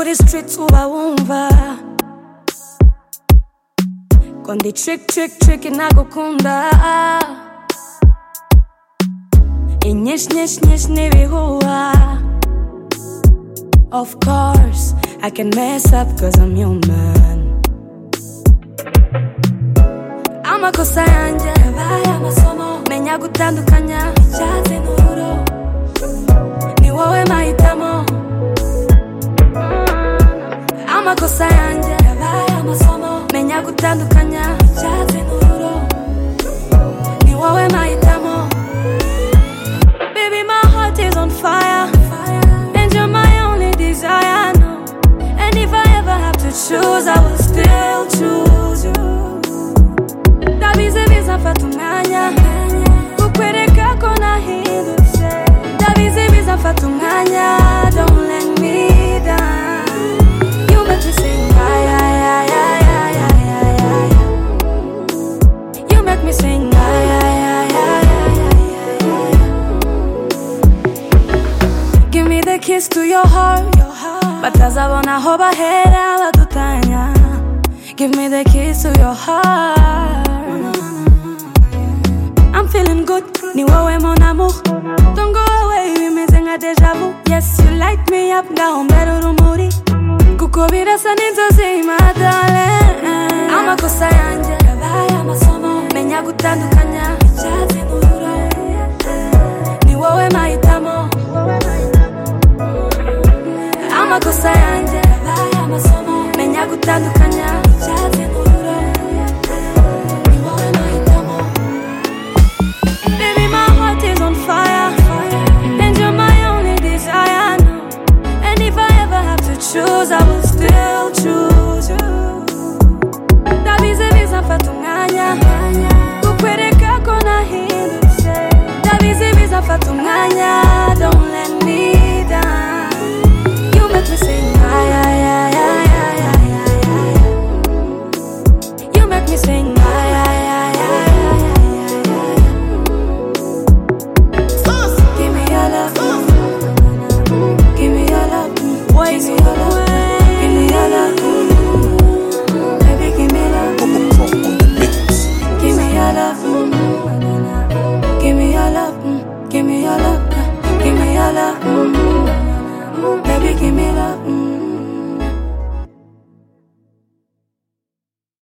the streets uba wumva ko ndi trick trick trick nagukunda inyinshi nyinshi nyinshi n'ibihuha of course I can mess up cause I'm human amakosa yanjye yabaye amasomo menya gutandukanya icyatsi n'ururo ni wowe mahitamo amakosa yanjye yabaye amasomo menya gutandukanya icyatsi n'ururo ni wowe mahitamo baby my heart is on fire and you're my only desire no and if I ever have to choose I will still choose you ndabizibiza mfata umwanya kukwereka ko nahindutse ndabizibiza mfata umwanya don't let me down you make me sing ay, ay, ay, ay, ay, ay, ay, ay. you make me sing ay, ay, ay, ay, ay, ay, ay, ay. give me the kiss to your heart batazabona aho bahera badutanya give me the kiss to your heart I'm feeling good, ni wewe mon amour Don't go away, bimeze nka deja vu Yes, you light me up, ngahombera urumuri Kuko birasa n'inzozi, my darling Amakosa yanjye yabaye amasomo Menya gutandukanya icyatsi n'ururo Ni wowe mahitamo Amakosa yanjye